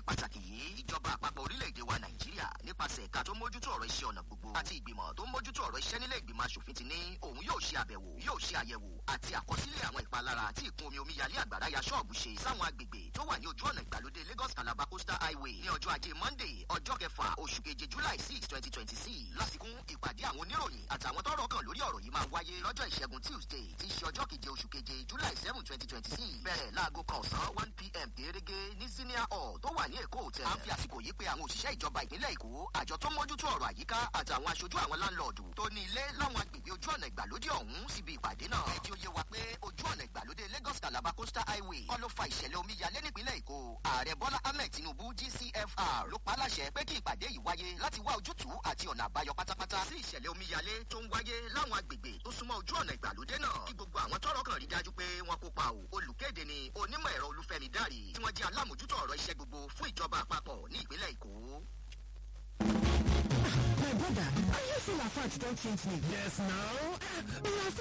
pàtàkì yìí ìjọba àpapọ̀ orílẹ̀-èdè wa nàìjíríà nípasẹ̀ ẹ̀ka tó mójútó ọ̀rọ̀ iṣẹ́ ọ̀nà gbogbo àti ìgbìmọ̀ tó mójútó ọ̀rọ̀ iṣẹ́ nílé ìgbìmọ̀ asòfin ti ní òun yóò ṣe àbẹ̀wò yóò ṣe àyẹ̀wò àti àkọsílẹ̀ àwọn ìpalára tí ìkún omi omíyalé àgbàrá ya ṣọ́ọ̀bù ṣe sáwọn agbègbè tó wà ní ojú ọ̀nà ìgbàlódé lagos calabar coastal highway ní ọjọ́ ajé monday ọjọ́ kẹfà oṣù keje july six twenty twenty six lásìkún ìpàdé àwọn oníròyìn àtàwọn tọ́rọ̀ kàn lórí ọ̀rọ̀ yìí máa wáyé lọ́jọ́ ìṣẹ́gun tuesday tí í ṣe ọjọ́ keje oṣù keje july seven twenty twenty six bẹ̀rẹ̀ láago kan ọ̀sán one pm gẹ́gẹ́ ní senior hall tó wà ní èkó hotel. a ń fi àsìkò yìí pé àwọn òṣìṣẹ́ ìjọba ìpínlẹ̀ èkó àjọ tó mójútó ọ̀rọ̀ àyíká àtàwọn aṣojú àwọn láńlọ́ọ̀dù tó ní ilé láwọn agbègbè ojú ọ̀nà ìgbàlódé ọ̀hún síbi ìpàdé náà. ẹ jẹ́ ó yé wa pé ojú ọ̀nà ìgbàlódé lagos calabar coastal highway kọ́ ló fa ìṣẹ̀lẹ̀ omíyalé nípínlẹ̀ èkó. ààrẹ bọ́lá ahmed tinubu gcfr ló pa á láṣẹ pé kí ìpàdé yìí wáyé láti wá ojútùú àti ọ̀nà àbáyọ pátápátá sí ìṣẹ̀lẹ̀ omíyalé tó ń wáyé láwọn agbègbè tó súnmọ́ ojú ọ̀nà ìgbàlódé náà kí gbogbo àwọn tọ́rọ̀ kàn rí dájú pé wọ́n kópa o olùkéde ni onímọ̀ ẹ̀rọ olúfẹ́mi dárì tí wọ́n jẹ́ alámòjútó ọ̀rọ̀ iṣẹ́ gbogbo fún ìjọba àpapọ̀ ní ìpínlẹ̀ èkó. My brother, are you still a fat don't change me? Yes, now.